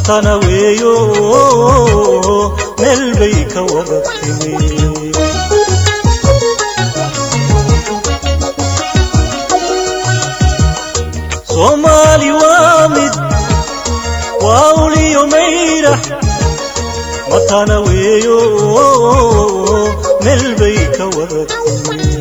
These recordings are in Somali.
matana weeyo meel bay ka wada timi soomaali waa mid waa uliyo mayrax matana weeyo meel bay ka wada timi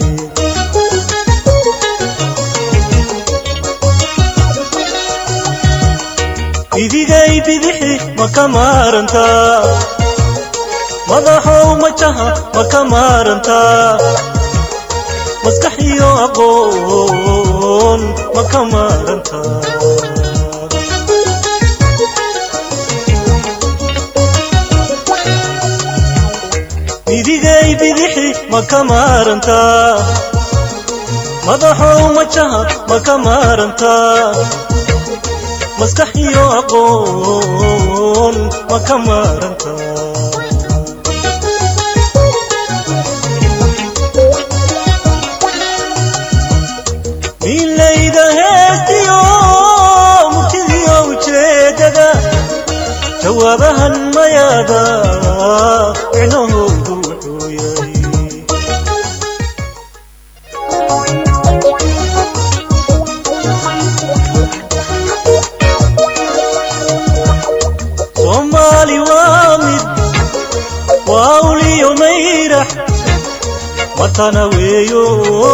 idigay bidixi ma ka maarantaa madaxow majaha ma ka maarantaa maskax iyo aqoon ma ka maarantaa idigay bidixi ma ka maarantaa madaxow majaha ma ka maarantaa maskax iyo aqoon ma ka maaranta milayda heestiyo murtidiyo ujeedada jawaabahan mayaada micnahoodu wuxuu yahay soomaali waa mid waa uliyo mayrax matana weeyo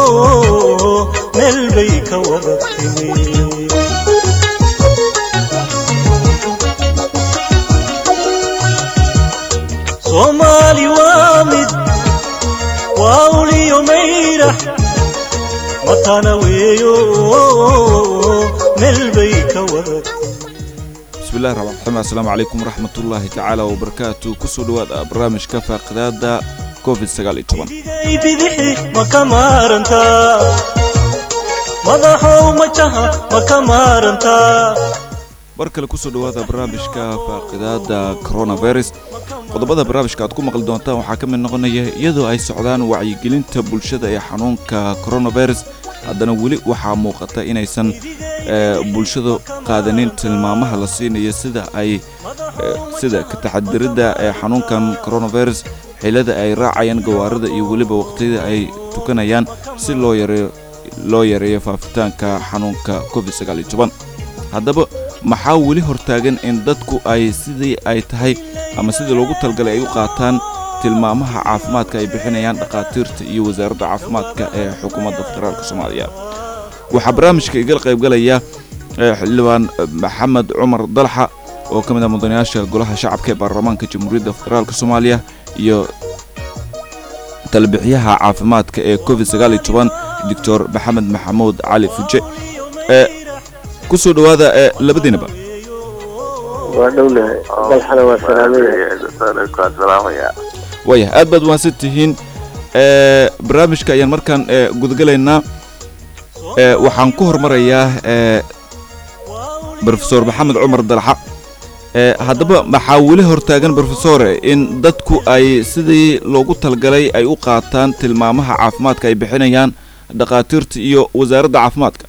meel bay ka wada timi soomaali waa mid waa uliyo mayrax matana weeyo meel bay ka wada timi bismillahi raxmaan raxiim assalaamu calaykum waraxmatullaahi tacaala wabarakaatu kusoo dhowaada barnaamijka faaqidaada covid sagaal iyo toban idigay bidixi ma ka maarantaa madaxow majaha ma ka maarantaa mar kale kusoo dhowaada barnaamijka faaqidaada coronavirus qodobada barnaamijka aad ku maqli doontaan waxaa ka mid noqonaya iyadoo ay socdaan wacyigelinta bulshada ee xanuunka coronavirus haddana weli waxaa muuqata inaysan bulshadu qaadanin tilmaamaha la siinayo sida ay sida ka taxadiridda ee xanuunkan coronavirus xilada ay raacayaan gawaarida iyo weliba waqtiyada ay tukanayaan si loo yareeyo loo yareeyo faafitaanka xanuunka covid sagaal iyo toban haddaba maxaa weli hortaagan in dadku ay sidii ay tahay ama sidii loogu talgalay ay u qaataan tilmaamaha caafimaadka ay bixinayaan dhakhaatiirta iyo wasaaradda caafimaadka ee xukuumadda federaalk soomaaliya waxaa barnaamijka igala qaybgalaya xildhibaan maxamed cumar dalxa oo ka mid ah mudanayaasha golaha shacabka ee baarlamaanka jamhuuriyadda federaalk soomaaliya iyo talbixiyaha caafimaadka ee covid sagaal iyo toban doctor maxamed maxamuud cali fuje kusoo dhowaada labadiinaba waa dhownahay dalxana waa salaamaya waaya aad baad waansan tihiin barnaamijka ayaan markaan gudagalaynaa waxaan ku hormarayaa rofesor maxamed cumar dalxa haddaba maxaa weli hortaagan rofesore in dadku ay sidii loogu talgalay ay u qaataan tilmaamaha caafimaadka ay bixinayaan dhakhaatiirta iyo wasaaradda caafimaadka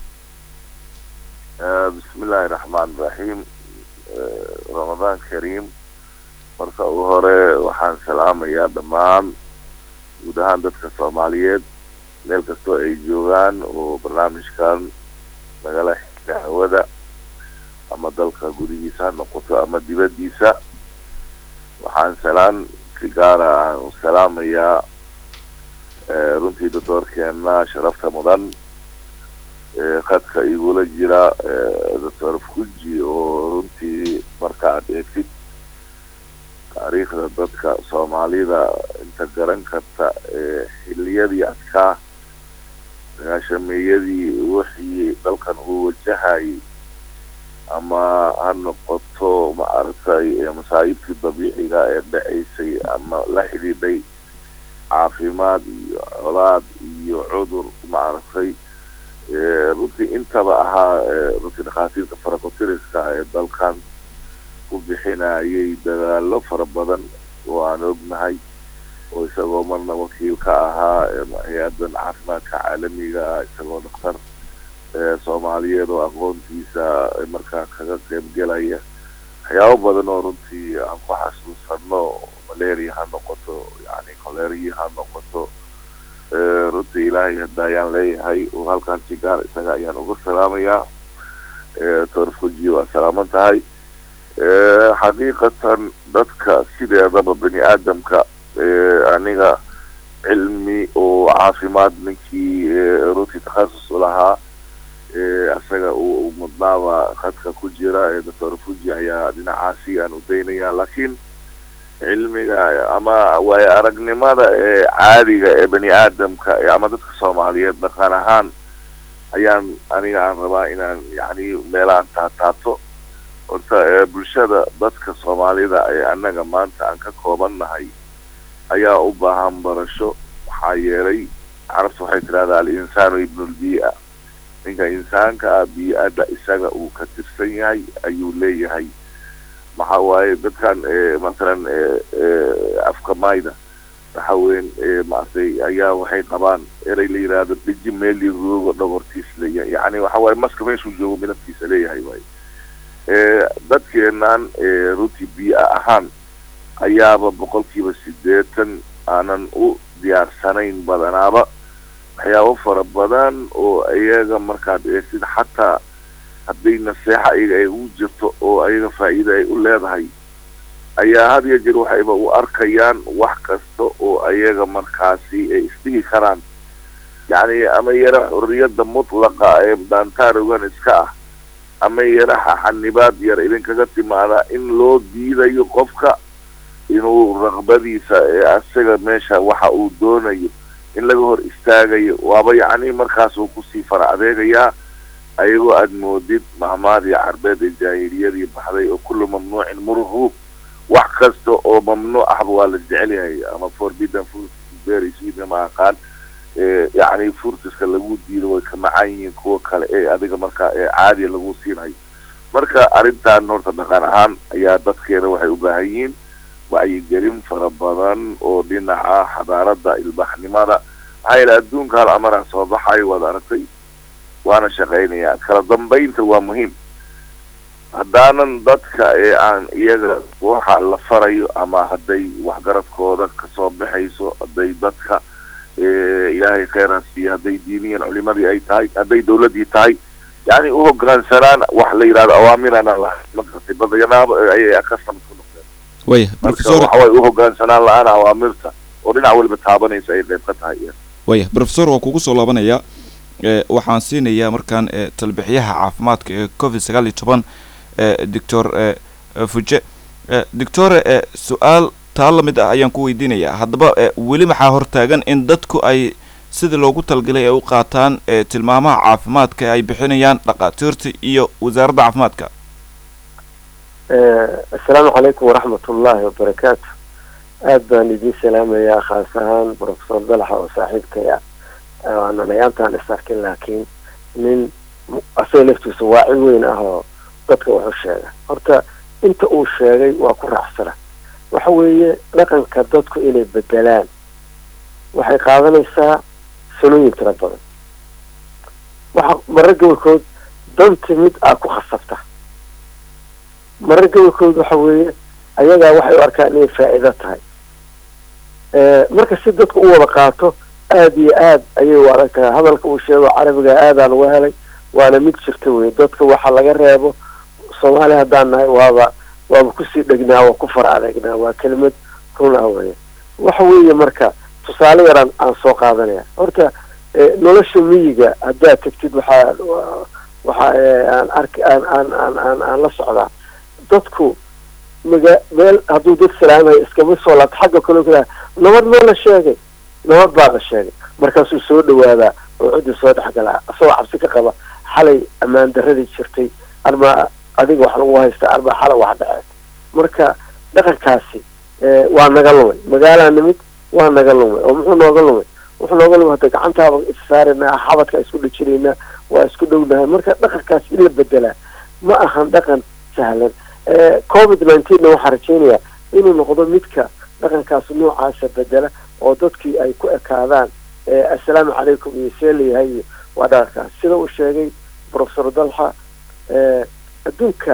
bismillaahi raxmaan raxiim ramadaan kariim marka ugu hore waxaan salaamayaa dhammaan guud ahaan dadka soomaaliyeed meel kastoo ay joogaan oo barnaamijkan nagala xida hawada ama dalka gudihiisa ha noqoto ama dibaddiisa waxaan salaan si gaara aan u salaamayaa runtii doctoorkeena sharafta mudan khadka igula jira doctor fuji oo runtii marka aad eegtid taariikhda dadka soomaalida inta garan karta xiliyadii adkaa sagaashameeyadii wixii dalkan uu wajahayay ama ha noqoto maaragtay masaa'ibtii dabiiciga ee dhacaysay ama la xidhiidhay caafimaad iyo colaad iyo cudur maaragtay runtii intaba ahaa runtii dhakhaatiirta farakotiriska ee dalkan ku bixinayay dadaalo fara badan oo aan ognahay oo isagoo marna wakiil ka ahaa hay-adan caafimaadka caalamiga ah isagoo dhakhtar soomaaliyeed oo aqoontiisa markaa kaga qeyb gelaya waxyaabo badan oo runtii aan ku xasuusano malaria ha noqoto yani coleria ha noqoto runtii ilaahay hadda ayaan leeyahay oo halkaan sigaar isaga ayaan uga salaamayaa torfuji waa salaaman tahay xaqiiqatan dadka sideedaba bani aadamka aniga cilmi oo caafimaad ninkii runtii takhasus u lahaa isaga uu mudnaaba khadka ku jira ee doctor fuji ayaa dhinacaasi aan u daynaya laakiin cilmiga ama waayo aragnimada ee caadiga ee bani aadamka ama dadka soomaaliyeed dhaqan ahaan ayaan aniga aan rabaa inaan yani meelaan taataato horta bulshada dadka soomaalida ee annaga maanta aan ka kooban nahay ayaa u baahan barasho maxaa yeelay carabta waxay tidhahdaa al-insaanu ibnulbiia ninka insaanka ah bii-adda isaga uu ka tirsan yahay ayuu leeyahay maxaa waaye dadkan masalan afka mayda waxaweyn maaragtay ayaa waxay qabaan erey la yidhaahdo deji meeli roogo dhogortiis leeya yani waxa waaye maska meeshuu joogo midabkiisa leeyahay waaye dadkeenan runtii biia ahaan ayaaba boqolkiiba sideetan aanan u diyaarsanayn badanaaba waxyaabo fara badan oo iyaga markaad eegtid xataa hadday naseexa iyaga ay u jirto oo ayaga faa'iida ay u leedahay ayaa had iyo jeer waxayba u arkayaan wax kasta oo ayaga markaasi ay isdhihi karaan yacni ama yara xurriyadda mutlaqa ee daantaarogan iska ah ama yara xanibaad yar idinkaga timaada in loo diidayo qofka inuu raqbadiisa ee asaga meesha waxa uu doonayo in laga hor istaagayo waaba yacni markaas uu kusii fara adeegayaa ayagoo aada moodid mahmaadii carbeed ee jaahiliyadii baxday oo kullu mamnuucin murhuub wax kasta oo mamnuuc ahba waa la jecel yahay ama forbidden fruit berry sweetna ma aqaan yacni furtiska lagu diido way ka macaan yihiin kuwa kale ee adiga marka ee caadiya lagu siinayo marka arrintan horta dhaqan ahaan ayaa dadkeena waxay u baahan yihiin wacyigelin fara badan oo dhinaca xadaarada ilbaxnimada maxaa yeele adduunka hal amara soo baxayo waad aragtay waana shaqaynayaa kala dambaynta waa muhiim haddaanan dadka ee aan iyaga waxa la farayo ama hadday waxgaradkooda kasoo baxayso hadday dadka ilaahay kheyraas iyo hadday diiniyan culimadii ay tahay hadday dawladdii tahay yani uhogaansanaan wax la yidhahdo awaamirana magartay badanaaba ayay custom ku noqdeen waya marka professor waxa way uhogaansanaan la-aan awaamirta oo dhinac waliba taabanaysa ay qayb ka tahay waya professor waa kugu soo laabanaya e waxaan siinayaa markaan e talbixiyaha caafimaadka ee covid sagaal iyo toban e doctor e fuje e doctore e su-aal taa lamid ah ayaan ku weydiinayaa haddaba e weli maxaa hortaagan in dadku ay sidii loogu talgalay ay u qaataan e tilmaamaha caafimaadka ee ay bixinayaan dhaqaatiirta iyo wasaaradda caafimaadka assalaamu calaykum waraxmat ullaahi wabarakaatu aad baan idiin salaamayaa khaas ahaan professor dalaxa oo saaxiibkaya aanan ayaantaan is arkin laakiin nin asagoo laftiisa waaci weyn ah oo dadka wuxu sheega horta inta uu sheegay waa ku raacsana waxa weeye dhaqanka dadku inay bedelaan waxay qaadanaysaa sanooyin tiro badan waxa marar gobolkood danta mid aa ku khasabta marar gobolkood waxa weeye ayagaa waxay u arkaan inay faa'iido tahay marka si dadku u wada qaato aada iyo aad ayay u adag tahay hadalka uu sheego carabiga aadaan uga helay waana mid jirta wey dadka waxa laga reebo soomaaliya haddaan nahay waaba waaba kusii dhegnaa waa ku far adeegnaa waa kelimad run ah weya waxa weeye marka tusaale yaraan aan soo qaadanaya horta nolosha miyiga haddaad tagtid waxaa waxa aan arki aan aan aan aan aan la socdaa dadku maga meel hadduu dad salaamayo iskama soo laabto xagga kaloo kala nabad maa la sheegay nabad baa la sheegay markaasuu soo dhawaadaa oo ciddi soo dhexgalaa asagoo cabsi ka qaba xalay ammaan daradii jirtay arma adiga wax lagu haysta arma xalay wax dhaceen marka dhaqankaasi waa naga lumay magaalaa nimid waa naga lumay oo muxuu nooga lumay wuxuu nooga lumay hadda gacantaaba issaaraynaa xabadka isku dhejinaynaa waa isku dhownahay marka dhaqankaas in la bedelaa ma ahan dhaqan sahlan covid nineteenna waxaa rajaynayaa inuu noqdo midka dhaqankaas noocaasa bedela oo dadkii ay ku ekaadaan assalaamu calaykum iyo see layahay iyo waa dhaqankaas sida uu sheegay professor dalxa adduunka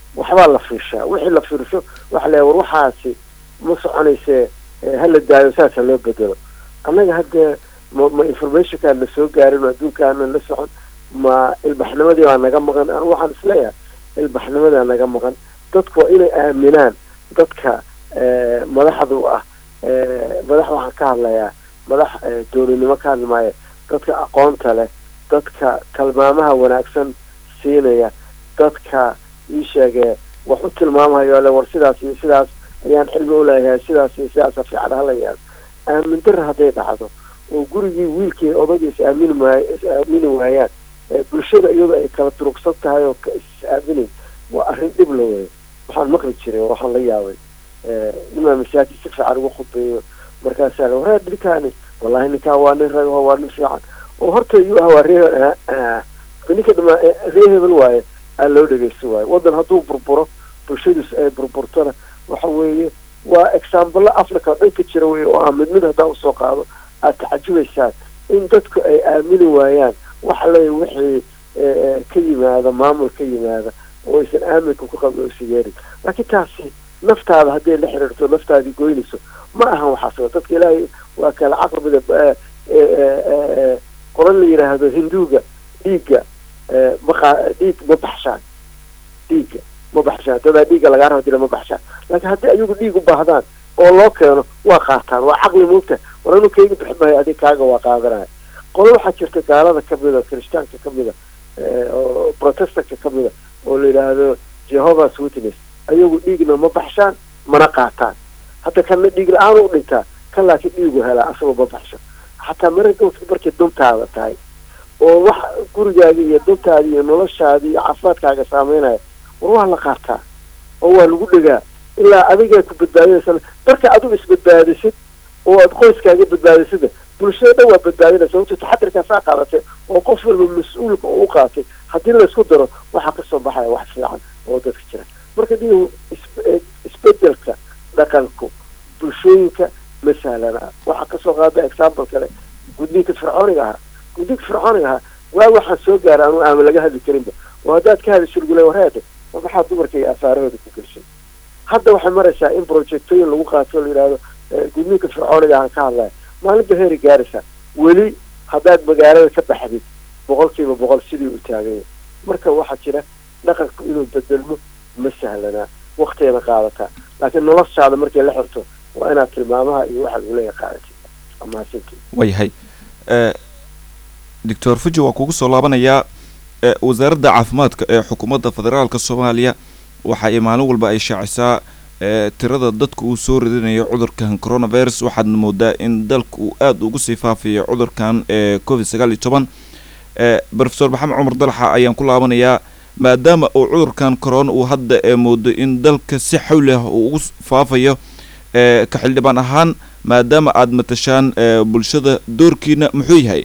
waxbaa la fiirshaa wixii la fiirsho waxa la war waxaasi ma soconaysee hala daayo saasa loo bedelo annaga haddee ma ma informationkaan na soo gaarin oo adduunkaanan la socon ma ilbaxnimadii baa naga maqan anu waxaan isleeyahay ilbaxnimadaa naga maqan dadku waa inay aaminaan dadka madaxdu ah madax waxaan ka hadlayaa madax dowladnimo ka hadli maayo dadka aqoonta leh dadka tilmaamaha wanaagsan siinaya dadka ii sheegee wax u tilmaamayo le war sidaas iyo sidaas ayaan cilmi uleeyahay sidaas iyo sidaasa fiican hala yaado aamin dara hadday dhacdo oo gurigii wiilkii odagii is aamini maay is aamini waayaan bulshada iyadoo ay kala durugsan tahay oo is aaminayn waa arrin dhib la weeyo waxaan maqli jiray waxaan la yaabay nimaa masaajid si fiican ugu khudbeeyo markaasaa la waraa ninkaani wallahi ninkaa waa nin ragaho waa nin fiican oo horta iyuu ah waa ree ninka dhama ree hebel waaye aa loo dhegeysto waayo waddan hadduu burburo bulshadiisu ay burburtona waxa weeye waa exaambalo africa oo dhan ka jira wey oo ah mid mid haddaa usoo qaado aad tacajubaysaan in dadku ay aamini waayaan waxa leeya wixii ka yimaada maamul ka yimaada oo aysan aaminka ku qabin oo sigeerin laakiin taasi naftaada hadday la xiriirto naftaadii goynayso ma ahan waxaas dadka ilaahay waa kala caqrabida qoran la yidhaahdo hinduuga dhiigga maqa dhiig ma baxshaan dhiigga ma baxshaan dadaa dhiigga lagaa raba dila ma baxshaan laakiin haddii ayagu dhiig u baahdaan oo loo keeno waa qaataan waa caqli moogta war anu kayga bixi maayo adig kaaga waa qaadanaya qolo waxaa jirta gaalada kamida kirishtaanka kamida oo protestanka kamida oo la yidhaahdo jehovah's witness ayagu dhiigna ma baxshaan mana qaataan hadda kana dhiig la-aan u dhintaa kan laakiin dhiigu helaa asagoo ma baxsho xataa marka markay duntaada tahay oo wax gurigaagi iyo duntaadi iyo noloshaadi iyo caafimaadkaaga saameynaya war waa la qaataa oo waa lagu dhegaa ilaa adigaa ku badbaadinaysa marka adigu isbadbaadisid oo aad qoyskaaga badbaadisida bulshada dhan waa badbaadinaysa sababto taxadirkaasaa qaadatay oo qof walba mas-uulka uu qaaatay haddii laysku daro waxaa kasoo baxaya wax fiican oo dadka jira marka dhiigu isbedelka dhaqanku bulshooyinka ma sahlana waxaa kasoo qaada example kale gudniinka fircooniga ahaa gudniinka fircooniga ahaa waa waxaan soo gaara anu aama laga hadli karinba oo haddaad ka hadli shurgule wareede ma maxaa dumarka iyo afaarahooda ku gelshay hadda waxay maraysaa in projectooyin lagu qaato o la yidhaahdo gudniinka fircooniga ahaan ka hadlaya maalinba heeri gaaraysaa weli haddaad magaalada ka baxdid boqol kiiba boqol sidii u taaganya marka waxaa jira dhaqanku inuu bedelmo ma sahlanaa waktigana qaadataa laakiin noloshaada markay la xirto waa inaad tilmaamaha iyo waxaad uleeya qaadatid amaasinti waayahay doctor fuji waa kugu soo laabanayaa wasaaradda caafimaadka ee xukuumadda federaalka soomaaliya waxa ay maalin walba ay shaacisaa tirada dadka uu soo ridinayo cudurkan coronavirus waxaadna moodaa in dalka uu aada ugu sii faafiyo cudurkan ee covid sagaal iyo toban profesor maxamed cumar dalxa ayaan ku laabanayaa maadaama uu cudurkan corona uu hadda ee moodo in dalka si xawli ah uu ugu faafayo ka xildhibaan ahaan maadaama aada matashaan bulshada doorkiina muxuu yahay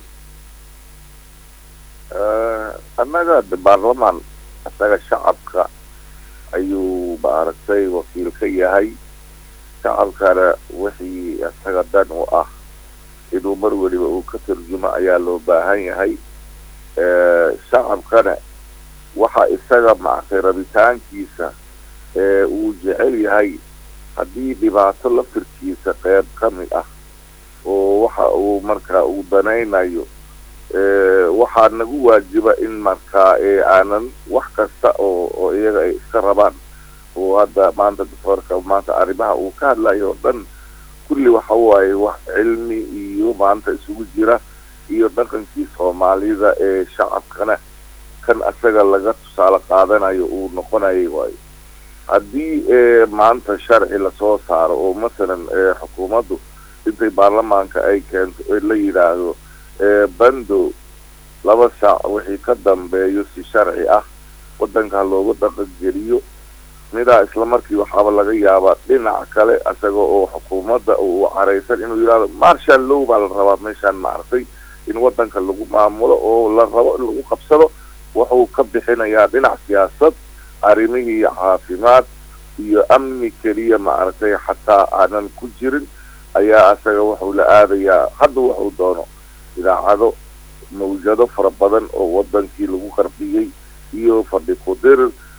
annaga de baarlamaan isaga shacabka ayuu maaragtay wakiil ka yahay shacabkana wixii isaga dan u ah inuu mar weliba uu ka turjumo ayaa loo baahan yahay shacabkana waxa isaga maaragtay rabitaankiisa ee uu jecel yahay haddii dhibaato laftirkiisa qeyb ka mid ah oo waxa uu markaa uu danaynayo waxaa nagu waajiba in markaa aanan wax kasta oo oo iyaga ay iska rabaan oo hadda maanta doctoorka maanta arrimaha uu ka hadlayo oo dhan kulli waxa waaye wax cilmi iyo maanta isugu jira iyo dhaqankii soomaalida ee shacabkana kan isaga laga tusaale qaadanayo uu noqonayay waayo haddii maanta sharci lasoo saaro oo masalan xukuumaddu intay baarlamaanka ay keento la yidhaahdo bando laba saac wixii ka dambeeyo si sharci ah waddanka loogu dhaqan geliyo midaa isla markii waxaaba laga yaabaa dhinac kale isaga oo xukuumadda uu caraysan inuu yidhahdo marshal low baa la rabaa meeshaan maaragtay in waddanka lagu maamulo oo la rabo in lagu qabsado wuxuu ka bixinayaa dhinac siyaasad arrimihii caafimaad iyo amni keliya maaragtay xataa aanan ku jirin ayaa isaga wuxuu la aadayaa hadda wuxuu doono idaacado mawjado fara badan oo wadankii lagu qarbiyey iyo fadhi kudir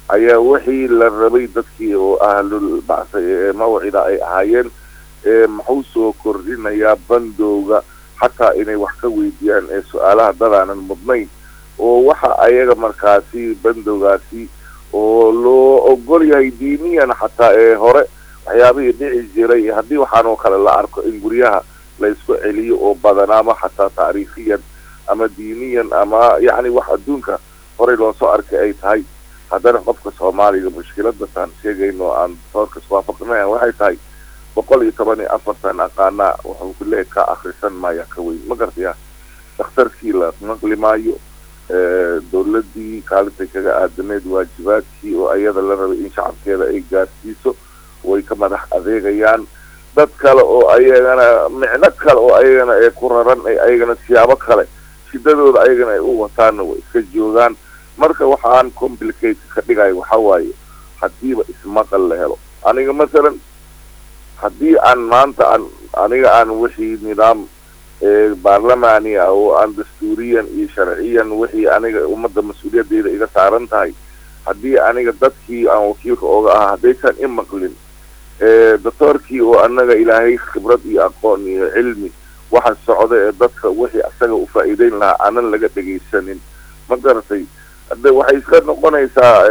ayaa wixii la rabay dadkii oo ahlul bacsa ee mawcida ay ahaayeen muxuu soo kordhinayaa bandowga xataa inay wax ka weydiiyaan ee su-aalaha dadaanan mudnayn oo waxa ayaga markaasi bandowgaasi oo loo ogol yahay diiniyan xataa ee hore waxyaabihii dhici jiray haddii waxaan oo kale la arko in guryaha la isku celiyo oo badanaama xataa taariikhiyan ama diiniyan ama yacni wax adduunka horey loosoo arkay ay tahay haddana qofka soomaaliga mushkiladasaan sheegayno aan doorka iswaafaqinayan waxay tahay boqol iyo toban iyo afartan aqaanaa wuxuu ku leeyahy ka akrisan maya ka weyn ma gartaya dhakhtarkii la naqli maayo dawladdii kaalintay kaga aadaneed waajibaadkii oo ayada la rabay in shacabkeeda ay gaarsiiso way ka madax adeegayaan dad kale oo ayagana micno kale oo ayagana ee ku raran ay ayagana siyaabo kale shidadooda ayagana ay u wataanna way iska joogaan marka waxaan complicate ka dhigayo waxa waaye haddiiba ismaqal la helo aniga masalan haddii aan maanta aan aniga aan wixii nidaam baarlamaani ah oo aan dastuuriyan iyo sharciyan wixii aniga ummadda mas-uuliyaddeeda iga saaran tahay haddii aniga dadkii aan wakiilka ooga ahaa haddaysan i maqlin doctoorkii oo anaga ilaahay khibrad iyo aqoon iyo cilmi waxa socda ee dadka wixii asaga u faa'iideyn lahaa aanan laga dhegaysanin ma garatay hadde waxay iska noqonaysaa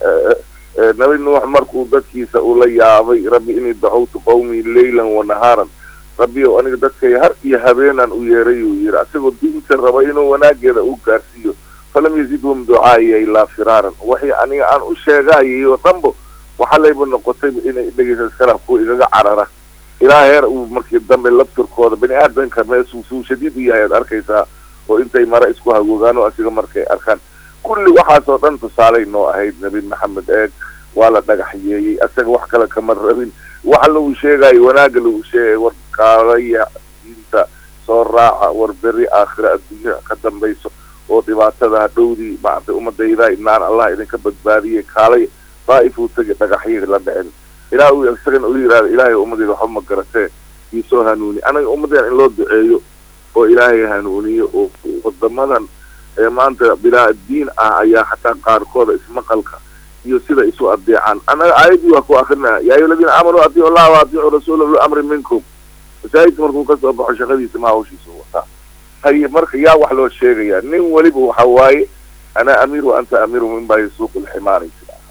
nabi nuux markuu dadkiisa ula yaabay rabbi inii dacawtu qawmii leylan wa nahaaran rabbi ow aniga dadkay har iyo habeenaan u yeeray uu yidhi asagoo diinta raba inuu wanaageeda u gaarsiiyo falam yazidhum ducaaya ilaa firaaran waxay aniga aan u sheegayay oo dhanbo waxa layba noqotayba inay dhegeysa iskala kuwa igaga carara ilaa heer uu markii dambe laftirkooda bani aadanka meesuu suu shadiid u yahay aad arkaysaa oo intay mare isku hagoogaan oo asiga markay arkaan kulli waxaasoo dhan tusaalay noo ahayd nabi maxamed eeg waa la dhagaxyeeyey asaga wax kale kama rabin waxa lagu sheegayo wanaaga lagu sheegay war kaalaya diinta soo raaca war beri aakhira adduunya ka dambayso oo dhibaatada hadhowdii maartay ummadayda inaan allah idinka badbaadiyey kaalay daa'ifuu tegi dhagaxyii la dhicin ilaa uu isagana u yidhahda ilaahay ummadeyda waxba ma garatee iisoo hanuuni anaga ummadeen in loo duceeyo oo ilaahay hanuuniyo oo wadamadan ee maanta bilaa diin ah ayaa xataa qaarkooda ismaqalka iyo sida isu adeecaan anaga aayadii waa ku akrinaya yaa ayuha aladiina aamanuu atiicu allaha wa atiicu rasuula ulu amri minkum masaajidka markuu kasoo baxo shaqadiisa ma hawshiisa wataa haye marka yaa wax loo sheegayaa nin weliba waxa waaye ana amiir wa anta amiiru min baa suuq lximaari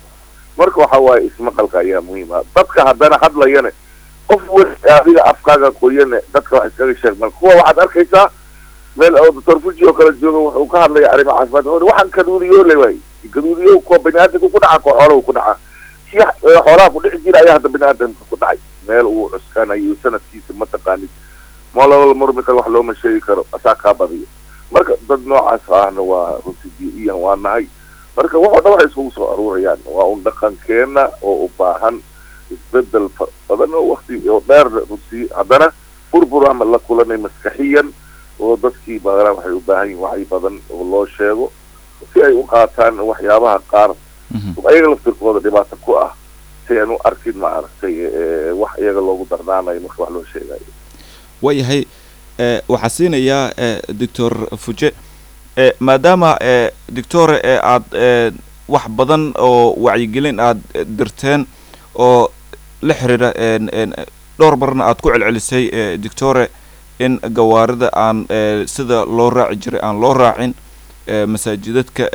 marka waxa waaye ismaqalka ayaa muhiim ah dadka haddana hadlayane qof weli adiga afkaaga qoyane dadka wax iskaga sheeg marka kuwa waxaad arkaysaa meel oo doctor fuji oo kala jooga wuxuu ka hadlaya arrimo caafimaad waxaan kaduudiyo le waay kaduudiyo kuwa bani aadamka ku dhaca kuwa xoolaha ku dhaca si xoolaha ku dhici jira ayaa hadda bani aadamka ku dhacay meel uu cuskanayo sanadkiisa mataqaanid moolala murmi karo wax looma sheegi karo asaa kaa badiyo marka dad noocaas ahna waa runti bi-iyan waa nahay marka waxoo dhan waxay iskugu soo aruurayaan waa un dhaqankeena oo u baahan isbedel badan oo wakti oo dheer runtii haddana burbur ama la kulanay maskaxiyan oo dadkii badanaa waxay u baahan yihin wacyi badan oo loo sheego si ay u qaataan waxyaabaha qaar ayaga laftirkooda dhibaato ku ah si aan u arkin ma aragtay wax iyaga loogu dardaanayo marka wax loo sheegayo waayahay waxaa siinayaa doctor fuje maadaama doctore ee aada wax badan oo wacyigelin aad dirteen oo la xiriira dhowr marna aad ku celcelisay doctore in gawaarida aan sida loo raaci jiray aan loo raacin masaajidadka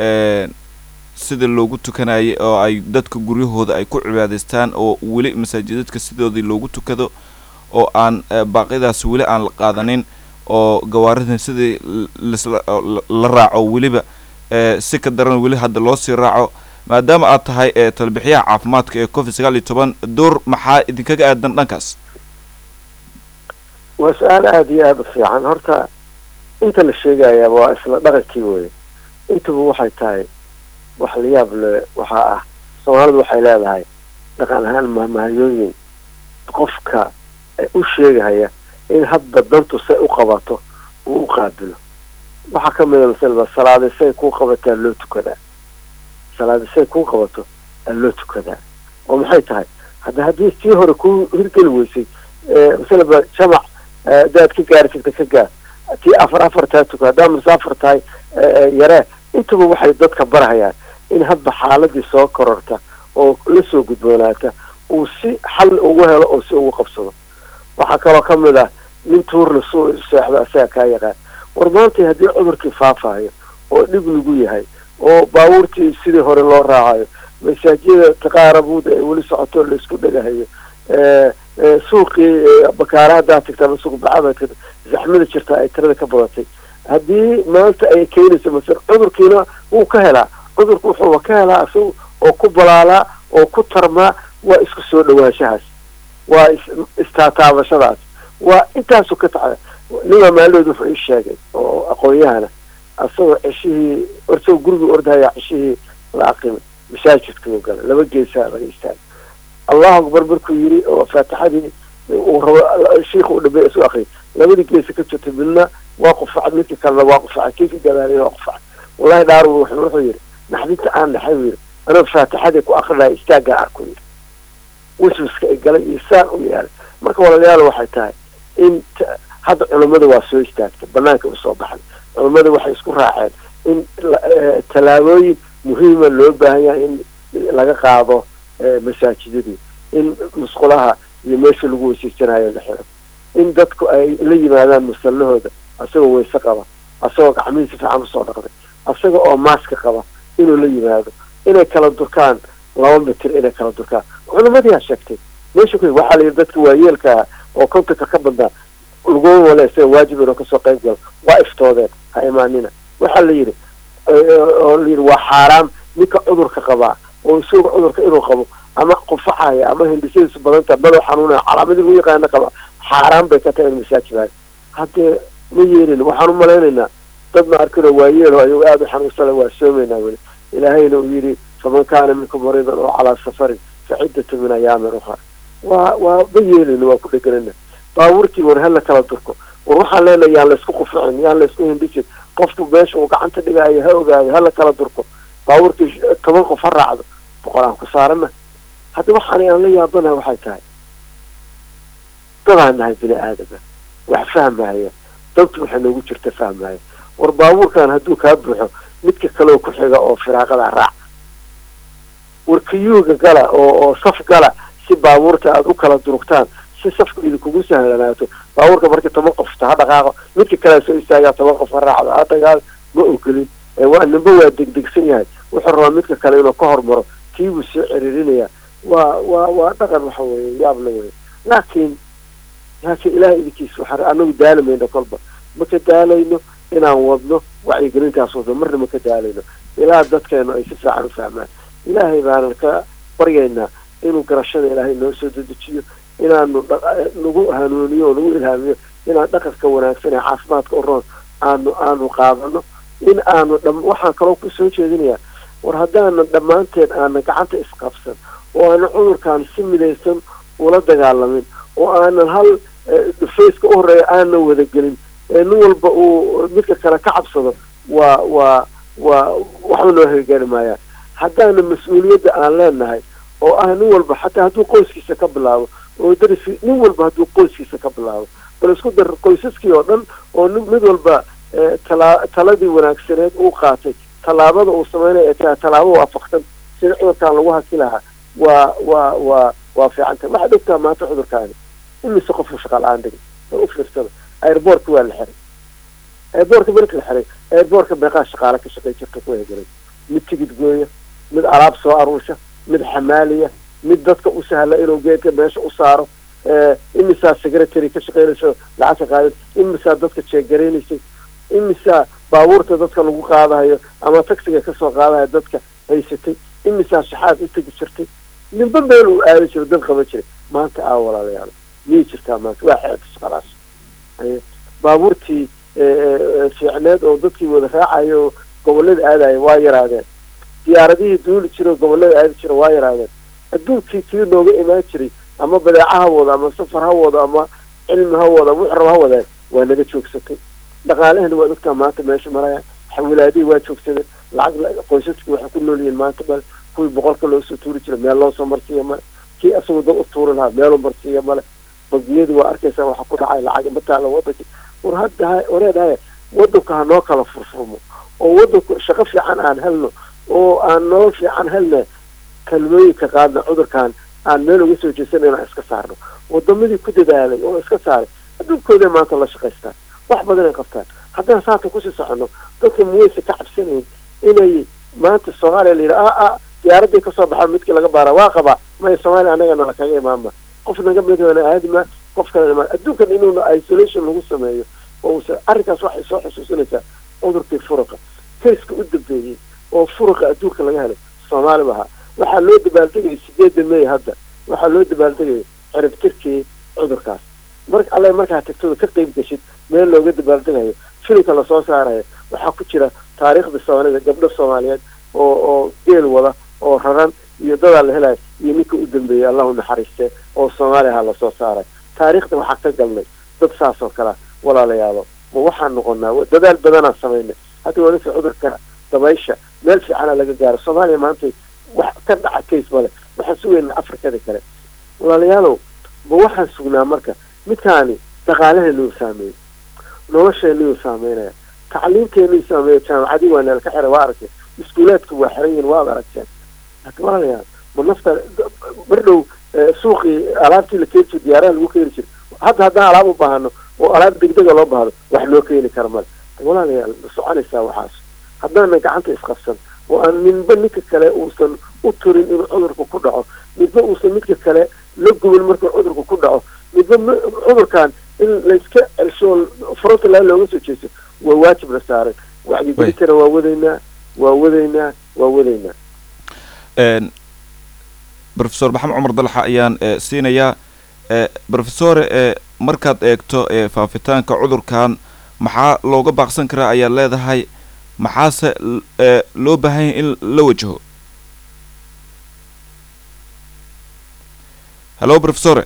sida loogu tukanayay oo ay dadka guryahooda ay ku cibaadaystaan oo weli masaajidadka sidoodii loogu tukado oo aan baaqidaas weli aan la qaadanin oo gawaaridan sidii la raaco weliba si ka daran weli hadda loo sii raaco maadaama aad tahay talbixiyaha caafimaadka ee covid sagaal iyo toban door maxaa idinkaga aadan dhankaas waa su-aal aada iyo aada u fiican horta inta la sheegayaaba waa isla dhaqankii weye intuba waxay tahay wax la yaab le waxaa ah soomaalidu waxay leedahay dhaqan ahaan mahmahyooyin qofka u sheegahaya in hadba dantu say u qabato uu u qaabilo waxaa ka mida masalaba salaadi say kuu qabataa loo tukadaa salaadi say kuu qabato aa loo tukadaa oo maxay tahay hadda haddii sii hore kuu hirgeli weysay masalaba jamac daad ka gaari jirta ka gaar tii afar afar taa tuka haddaa musaafar tahay yaree intuba waxay dadka barhayaan in hadba xaaladii soo kororta oo la soo gudboonaata uu si xal ugu helo oo si ugu qabsado waxaa kaloo ka mid ah nin tuurna suu seexdo asaga kaa yaqaan war maanta haddii cudurkii faafahayo oo dhib lagu yahay oo baabuurtii sidii hore loo raacayo masaajida taqaarabuuda ay weli socoto laisku dhagahayo suuqii bakaara haddaa tagta ama suuq bacada tagta zaxmada jirta ay tirada ka badatay haddii maanta ay keenayso masal cudurkiina wuu ka helaa cudurku wuxuuba ka helaa isagu oo ku balaalaa oo ku tarmaa waa isku soo dhawaanshahaas waa istaataabashadaas waa intaasu ka tacda ninaa maalinood wuxuu ii sheegay oo aqoon-yahana asagoo ceshihii orsagoo gurigii ordahaya ceshihii la aqimay masaajidkuu galay laba geesaa laga istaagay allahu akbar markuu yiri oo faatixadii uu rabo shiikha u dhameey isu akriy labadii geesa ka jirta midna waa qufacad midka kalena waa qufacad kii ka gadaalina waa qufacad wallahi dhaar wuxuu yidhi naxdinta aan dhaxay buu yidhi anoo faatixadii ku akrinaya istaaggaa arku yidhi waswaska ay galay iyo saan u yaalay marka walaalayaal waxay tahay in hadda culammada waa soo istaagtay banaanka usoo baxday culammada waxay isku raaceen in tallaabooyin muhiima loo baahan yahay in laga qaado masaajidadii in musqulaha iyo meesha lagu weysaysanayo la xiro in dadku ay la yimaadaan musallahooda asagoo weyse qaba asagoo gacmihii si fiican usoo dhaqday asaga oo maaska qaba inuu la yimaado inay kala durkaan laba mitir inay kala durkaan culamadiyaa sheegtay meesha ku waxaa la yidhi dadka waayeelkaa oo kontanka ka badnaa laguma wale isaga waajib inuu kasoo qayb galo waa iftoodeen ha imaanina waxaa la yidhi oo la yidhi waa xaaraam ninka cudurka qabaa oo isaga cudurka inuu qabo ama qufacaya ama hindisadiisu badanta madax xanuunaya calaamadii lagu yaqaana qaba xaaraan bay ka tahay in masaajidaan haddee ma yeelin waxaan u malaynaynaa dad ma arkinoo waayeelo ayagu aada u xanuunsana waa soomaynaa weli ilaahayna uu yidhi faman kaana minkum mariidan oo calaa safarin fa ciddatu min ayaamin ukhra waa waa ma yeelin waa ku dheganana baabuurtii war hala kala durko war waxaan leenahay yaan laysku quficin yaan laysku hindhisin qofku meesha uu gacanta dhigaayo ha ogaado hala kala durko baabuurkii toban qof ha raacdo boqol aan ku saarana hadda waxaan aan la yaabanaha waxay tahay dadaan nahay bini aadama wax fahmaya dabtu waxay noogu jirta fahmaya war baabuurkan hadduu kaa buuxo midka kaleoo ku xiga oo firaaqada raac war kayuuga gala oo oo saf gala si baabuurta aada u kala durugtaan si safku idinkugu sahlanaato baabuurka markii toban qofta ha dhaqaaqo midka kalea soo istaagaa toban qof ha raacdo ha dagaal ma ogolin waa nimba waa degdegsan yahay wuxuu rabaa midka kale inuu ka hormaro kiibuu soo ciriirinayaa waa waa waa dhaqan waxa weeye yaab la weye laakiin laakiin ilahay idinkiisa waxaa anagu daalamayno kolba maka daalayno inaan wadno wacyigelintaas wadno marna maka daalayno ilaa dadkeenu ay si fiican u fahmaan ilaahay baanan ka baryaynaa inuu garashada ilaahay noo soo dedejiyo inaanu nagu hanuuniyo oo nagu ilhaamiyo inaan dhaqanka wanaagsan ee caafimaadka u roon aanu aanu qaadano in aanu dha waxaan kaloo kusoo jeedinayaa war haddaanan dhammaanteen aanan gacanta isqabsan oo aanan cudurkan si midaysan ula dagaalamin oo aanan hal dhufayska u horeeya aanan wadagelin nin walba uu midka kale ka cabsado waa waa waa waxba noo hagaari maayaan haddaanan mas-uuliyadda aan leenahay oo ah nin walba xataa hadduu qoyskiisa ka bilaabo oo darisi nin walba hadduu qoyskiisa ka bilaabo bal isku dar qoysaskii oo dhan oo mid walba tala taladii wanaagsaneed uu qaatay tallaabada uu sameynaya ee taa tallaabo waafaqsan sida cudurkaan lagu haki lahaa waa waa waa waa fiicanta waxaad ogtaa maanta cudurkaani imise qofku shaqa la-aan dhigay oo u fiirsada airboortka waa la xiray airboortka marka la xiray airboortka meeqaa shaqaale ka shaqay jirta ku hegelay mid tigid gooya mid alaab soo aruusha mid xamaaliya mid dadka u sahla inuu geedka meesha u saaro imisaa secretary ka shaqeynayso lacagta qaadad imisaa dadka jeegareynaysay imisaa baabuurta dadka lagu qaadahayo ama taxiga kasoo qaadahayo dadka haysatay imisaa shaxaad u tegi jirtay ninba meel uu aadi jiro dad qaban jiray maanta aa walaalayaal miyay jirtaa maanta waa xeebta shaqadaas baabuurtii fiicneed oo dadkii wada raacayo oo gobolada aadaya waa yaraadeen diyaaradihii duuli jira oo gobolada aadi jira waa yaraadeen adduunkii kii nooga imaan jiray ama badeeca ha wado ama safar ha wado ama cilmi ha wado ama wuxrab ha wadeen waa naga joogsatay dhaqaalahana waad ogtaa maanta meesha maraya xawilaadihii waa joogsadeen lacag qoysaskii waxay ku nool yihiin maanta male kuwii boqolka loosoo tuuri jira meel loosoo marsiiya male kii asagoo dad u tuuri lahaa meeluu marsiiya male bangiyadii waa arkaysaa waxa ku dhacay lacag mataala wadankii war hadda wareedhaya wadanku ha noo kala furfurmo oo wadanku shaqo fiican aan helno oo aan nolol fiican helna kalmooyinka qaadna cudurkan aan meel uga soo jeesan inaan iska saarno wadamadii ku dadaalay oo iska saaray adduunkooda maanta la shaqaystaan wax badan ay qabtaan haddaan saata kusii soconno dadka muweyse ka cabsanayn inay maanta soomaaliya la yidhi a a diyaaraday kasoo baxaa midkii laga baara waa qabaa maya soomaaliya annagana lakaga imaanma qof naga midana aadima qof kale imaan adduunkan inuuna isolation lagu sameeyo oo usa arrinkaas waxay soo xusuusinaysaa cudurkii furuqa kayska u dambeeyey oo furuqa adduunka laga helay soomaali bahaa waxaa loo dabaaldegayay sideeda may hadda waxaa loo dabaaldegayay cirib tirkii cudurkaas mar alle markaa tagtooda ka qeyb geshid meel looga dabaaldegayo filimka lasoo saarayo waxaa ku jira taariikhda soomaalida gabdho soomaaliyeed oo oo geel wada oo raran iyo dadaa la helayo iyo ninka u dambeeyey allahu naxariiste oo soomaaliya lasoo saaray taariikhda waxaa ka galnay dad saas oo kalea walaalayaalo ma waxaan noqonaa dadaal badanaa samaynay hadda walisa cudurka dabaysha meel fiicana laga gaaro soomaaliya maanta wax ka dhaca case male waxaan sugaynaa afrikada kale walaalayaalow ma waxaan sugnaa marka midkaani dhaqaalaheenuu saameeyey nolosheenuu saameynaya tacliimteenuu saameeya jaamacadii waa neel ka xiray waa aragtay iskuulaadku waa xiran yihin waad aragteen laakiin walaalayaal ma nafta mar dhow suuqii alaabtii la keeni jiro diyaaraha lagu keeni jiro hadda haddaan alaab u baahano oo alaab degdega loo baahdo wax loo keeni kara male walaalayaal ma soconaysaa waxaas haddaanan gacanta isqabsan oo aan ninba ninka kale uusan u turin inuu cudurka ku dhaco midba uusan midka kale la gubin markuu cudurka ku dhaco midba cudurkan in layska celsho frontline looga soo jeesto waa waajib la saaray wacyigelintana waa wadaynaa waa wadaynaa waa wadaynaa rofesor maxamed cumar dalxa ayaan siinayaa rofesore markaad eegto faafitaanka cudurkan maxaa looga baaqsan karaa ayaad leedahay maxaase loo baahanya in la wajaho hallo rofesore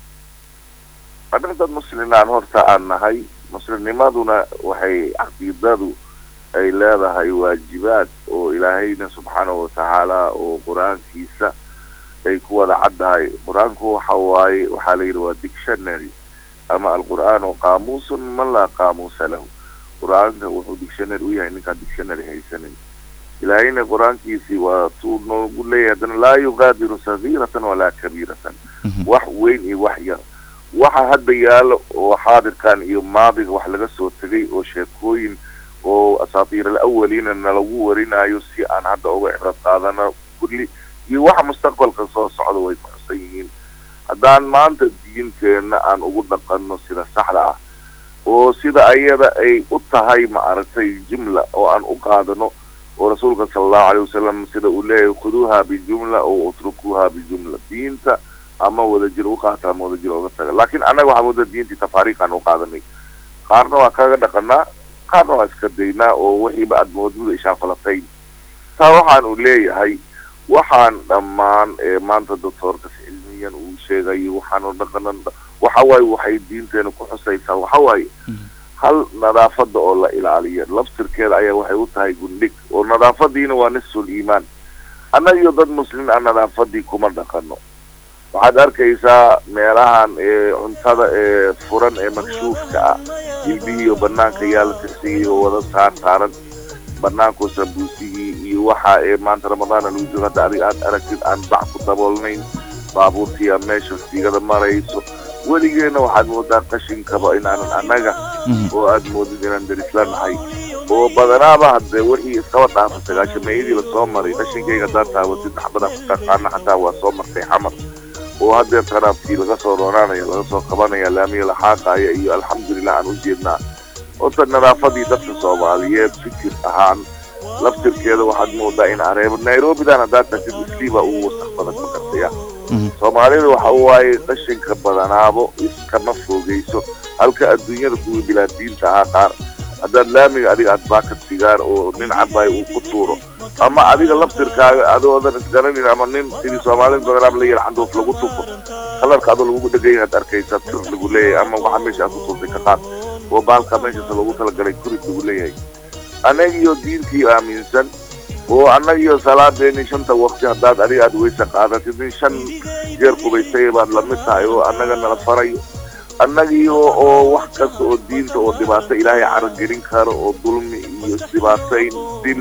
haddana dad muslimaan horta aan nahay muslimnimaduna waxay caqiidadu ay leedahay waajibaad oo ilaahayna subxaanahu watacaala oo qur-aankiisa ay ku wada caddahay qur-aanku waxa waaye waxaa la yidhi waa dictionary ama alqur'aanu qaamuusun man laa qaamuusa lahu qur-aanka wuxuu dictionary u yahay ninkaan dictionary haysanin ilaahayna qur-aankiisii waa tuu noogu leeyahay haddana laa yugaadiru sagiiratan walaa kabiiratan wax weyn iyo wax yar waxa hadda yaalo oo xaadirkan iyo maadiga wax laga soo tegay oo sheekooyin oo asaatiir alawaliina nalagu warinayo si aan hadda uga cibrad qaadano kulli iyo waxa mustaqbalka soo socda way ku xusan yihiin haddaan maanta diinteenna aan ugu dhaqanno sida saxda ah oo sida ayada ay u tahay ma aragtay jumla oo aan u qaadano oo rasuulka sala allahu alayh wasalam sida uu leeyahay khuduuha bijumla oo utrukuuha bijumla diinta ama wadajir u qaata ama wadajir oga taga laakiin annaga waxaa moodaa diintii tafaariiqaan u qaadanay qaarna waa kaga dhaqanaa qaarna waa iska daynaa oo wixiiba aad moodmuda ishaafalatayn taa waxaan uu leeyahay waxaan dhammaan maanta doctoorkas cilmiyan uu sheegayo waxaanu dhaqanan waxa waaye waxay diinteena ku xusaysaa waxa waaye hal nadaafada oo la ilaaliyo laftirkeeda ayaa waxay u tahay gundhig oo nadaafadiina waa nisful iimaan annaga iyo dad muslimiin aan nadaafadii kuma dhaqano waxaad arkaysaa meelahan cuntada ee furan ee makshuufka ah hilbihiiyo banaanka yaa la tirsigay oo wada saar saaran banaanku sambuusigii iyo waxa ee maanta ramadaana lagu jiro hadda adig aad aragtid aan bac ku daboolnayn baabuurtiia meesha siigada marayso weligeena waxaad moodaa qashinkaba inaanan annaga oo aad moodid inaan darisla nahay oo badanaaba hadde wixii iskaba dhaafa sagaashameeyadii lasoo maray qashinkayga haddaad taabatid xabada ku taqaana xataa waa soo martay xamar oo haddeer taraafkii laga soo roonaanaya laga soo qabanaya laamiya laxaaqaya iyo alxamdulilah aan u jeednaa horta nadaafadii dadka soomaaliyeed fikir ahaan laftirkeeda waxaad moodaa in areebo nairobidan haddaad tagtid isliibaa ugu wasaq badan ma gartaya soomaalida waxa waaye qashinka badanaabo iskama fogeyso halka adduunyada kuwii bilaadiinta ahaa qaar haddaad laamiga adiga aad baakad sigaar oo nin cabaay uu ku tuuro ama adiga laftirkaaga adoodan isgaranin ama nin sidii soomaalida badanaaba la yar candoof lagu tufo kalarka adoo lagu dhegay aad arkaysa tir lagu leeyahay ama waxa meesha aad ku tuurtay ka qaad oo baalka meeshaas lagu talagalay kurid lagu leeyahay annagiyo diintii aaminsan oo annagiyo salaadeeni shanta waqti haddaad adiga aad weysa qaadatid in shan jeer qubaysay baad lamid tahay oo annaga nala farayo annagiyo oo wax kasta oo diinta oo dhibaato ilaahay caragelin karo oo dulmi iyo isdhibaatayn dil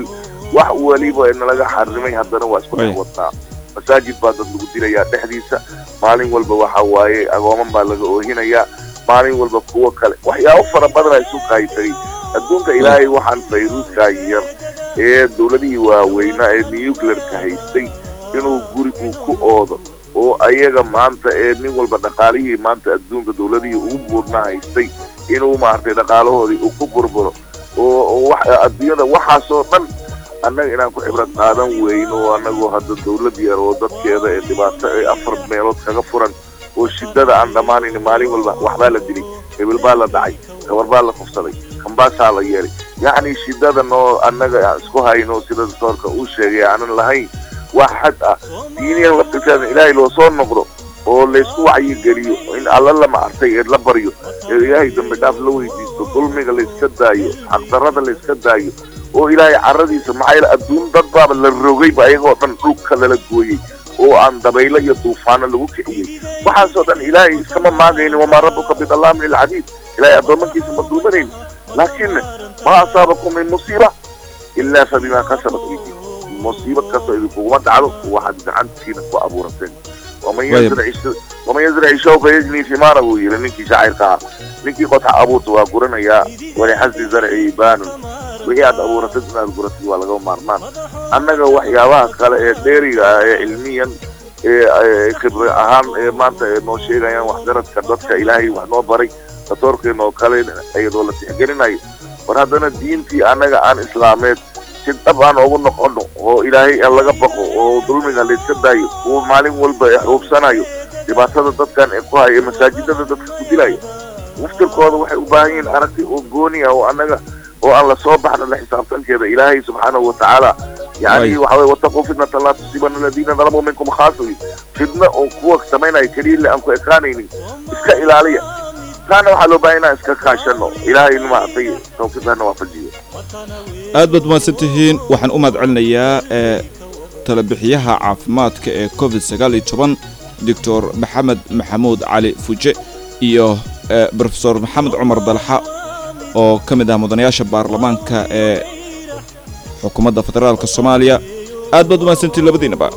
wax weliba nalaga xarimay haddana waa isku dhex Waya. wadnaa masaajid baa dad lagu dilayaa dhexdiisa maalin walba waxa waaye agooman baa laga oohinayaa maalin walba kuwo kale waxyaabo fara badana isu kaaytay adduunka ilaahay waxaan fayruuskaa yar ee dowladihii waaweynaa ee nuclearka haystay inuu guri uu ku oodo oo ayaga maanta ee nin walba dhaqaalihii maanta adduunka dowladihii ugu buurnaa haystay inuu maaragtay dhaqaalahoodii uu ku burburo oo oo wax adduunyada waxaasoo dhan annaga inaan ku cibrad qaadan weyno oo annagoo hadda dowlad yar oo dadkeeda ee dhibaato ee afar meelood kaga furan oo shidada aan dhammaanayn maalin walba waxbaa la dilay hebel baa la dhacay gabar baa la kufsaday kambaasaa la yeelay yacni shidada noo annaga aan isku hayno sida doctoorka uu sheegay aanan lahayn wax xad ah diiniyan laftirkeeda ilaahay loo soo noqdo oo laysku wacyigeliyo in alla la maartay ee la baryo ee ilaahay dambi dhaaf la weydiisto dulmiga layska daayo xaqdarrada layska daayo oo ilaahay carradiisa maxaa yeele adduun dad baaba la rogayba ayagoo dhan dhulka lala gooyey oo aan dabaylo iyo duufaano lagu kiciyey waxaasoo dhan ilaahay iskama maagaynin wamaa rabbuka bidallaamin lilcadiid ilaahay addoommankiisa ma duumanayn laakiin ma asaabakum min musiiba ilaa fa bimaa kasabat aydiikum musiibo kastoo idinkuguma dhacdo waxaad gacantiina ku abuurateen waman Wayib. yazric waman yazric shawka yajni fimaara buu yidhi ninkii shaacirka ah ninkii qodxa abuurta waa guranayaa walixasdi zarci baanun wixii aad abuuratid inaad guratid waa laga maarmaan annaga waxyaabaha kale ee dheeriga ah ee cilmiyan ee ee khibri ahaan ee maanta ee noo sheegayaan waxgaradka dadka ilaahay wax noo baray datoorkeena oo kale iyadoo la tixgelinayo war haddana diintii annaga aan islaameed si dhab aan ugu noqono oo ilaahay aan laga baqo oo dulmiga layska daayo kuwa maalin walba ee xuruubsanayo dhibaatada dadkan ee ku haya masaajidada dadka ku dilaya muftirkooda waxay u baahan yihiin aragti oo gooni ah oo annaga oo aan la soo baxna la xisaabtankeeda ilaahay subxaanahu watacaala yani Right. waxa weye wataquu fitnatan laa tusiibana aladiina dalamuu minkum khaasa wey fitna oo kuwa samaynaya keliya le aan ku ekaanaynin iska ilaaliya taana waxaa loo baahan inaan iska kaashano ilaahay maaragtay tawfiiqana waafajiyo aad baad umahadsan tihiin waxaan u mahad celinayaa ee talabixiyaha caafimaadka ee covid sagaal iyo toban doctor maxamed maxamuud cali fuje iyo ee brofesor maxamed cumar dalxa oo ka mid ah mudanayaasha baarlamaanka ee xukuumadda federaalka soomaaliya aad baad umahadsantihiin labadiinaba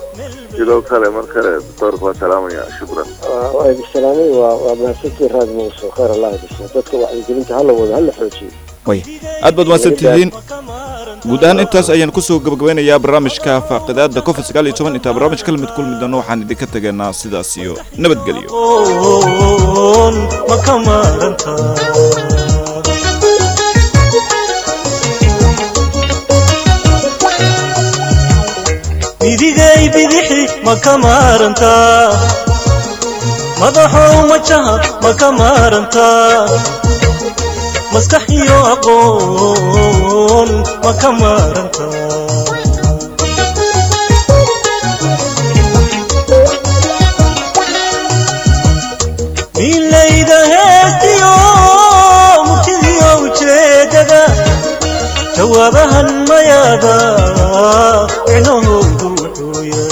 sidoo kale mar kale doctoorka waa salaamaya shukran waa idin salaamay waa waa mahadsantii raad muuso khayr allah idin dadka wacyigelinta hala wado hala xoojiyo aad baad umahadsan tihiin guud ahaan intaas ayaan kusoo gabagabeynayaa barnaamijka faaqidaada covid sagaal iyo toban intaa barnaamij kala mid kulmi doono waxaan idinka tegaynaa sidaas iyo nabadgelyo oon ma ka maaranta midigay bidixi ma ka maaranta madaxow majaha ma ka maaranta maskax iyo aqoon ma ka maaranta milayda heestiyo murtidiyo ujeedada jawaabahan mayaada micnahoodu wuxuu yahay